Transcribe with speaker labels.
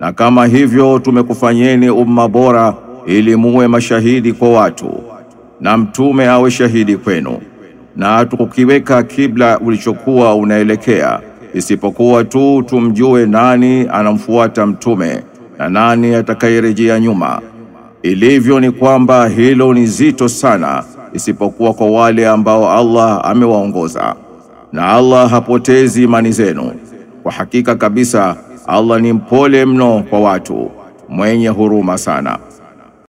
Speaker 1: na kama hivyo tumekufanyeni umma bora ili muwe mashahidi kwa watu na mtume awe shahidi kwenu, na hatukukiweka kibla ulichokuwa unaelekea isipokuwa tu tumjue nani anamfuata mtume na nani atakayerejea nyuma. Ilivyo ni kwamba hilo ni zito sana, isipokuwa kwa wale ambao Allah amewaongoza, na Allah hapotezi imani zenu. Kwa hakika kabisa Allah ni mpole mno kwa watu, mwenye huruma sana.